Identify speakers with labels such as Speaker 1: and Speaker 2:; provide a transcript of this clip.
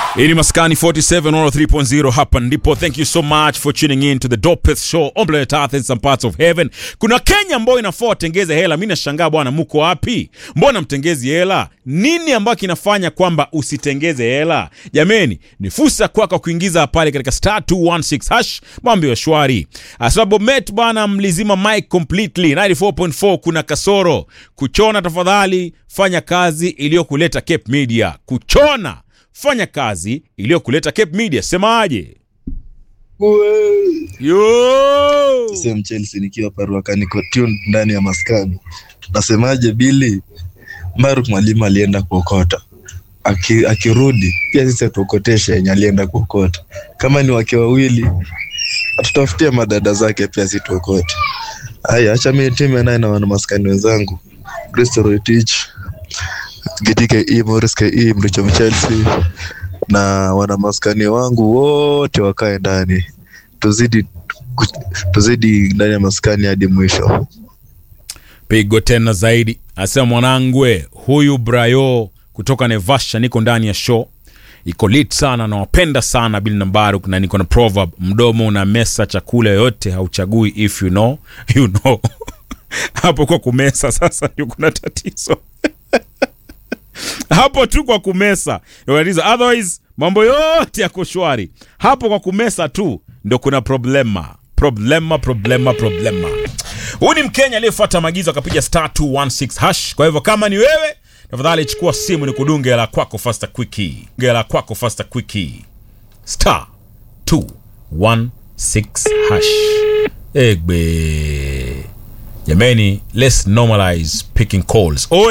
Speaker 1: Hii ni Maskani 47 103.0 hapa ndipo. Thank you so much for tuning in to the dopest show on planet Earth and some parts of heaven. Kuna Kenya ambayo inafaa watengeze hela. Mimi nashangaa bwana, mko wapi? Mbona mtengezi hela? Nini ambacho kinafanya kwamba usitengeze hela? Jameni, ni fursa kwako kuingiza pale katika star 216 hash, mambo ya shwari. Sababu met bwana, mlizima mic completely 94.4. Kuna kasoro kuchona. Tafadhali fanya kazi iliyokuleta Cape Media. Kuchona fanya kazi iliyokuleta Cape Media. Semaje? Yo!
Speaker 2: Same Chelsea nikiwa paruaka niko tuned ndani ya maskani. Nasemaje Billy? Mbaruk mwalimu alienda kuokota. Aki, akirudi pia sisi atuokoteshe yenye alienda kuokota. Kama ni wake wawili atutafutie madada zake pia situokote. Haya, acha mimi timu naye na wana maskani wenzangu. Kristo Rotich, GTKE, Morris KE, Mricho Chelsea na wana maskani wangu wote wakae ndani. Tuzidi tuzidi ndani ya maskani hadi mwisho.
Speaker 1: Pigo tena zaidi, asema mwanangwe huyu Brayo kutoka Nevasha, niko ndani ya show iko lit sana, nawapenda sana Bill Nambaruk, na niko na proverb, mdomo una mesa chakula yoyote hauchagui, if you know you know. Hapo kwa kumesa sasa ndio kuna tatizo hapo tu kwa kumesa ndio tatizo, otherwise mambo yote yako shwari. Hapo kwa kumesa tu ndio kuna problema problema problema problema. Huyu ni Mkenya aliyefuata maagizo akapiga star 216 hash. Kwa hivyo kama ni wewe, tafadhali chukua simu ni kudunge la kwako faster quickie, la kwako faster quickie star 216 hash. Egbe jameni, let's normalize picking calls. Oe.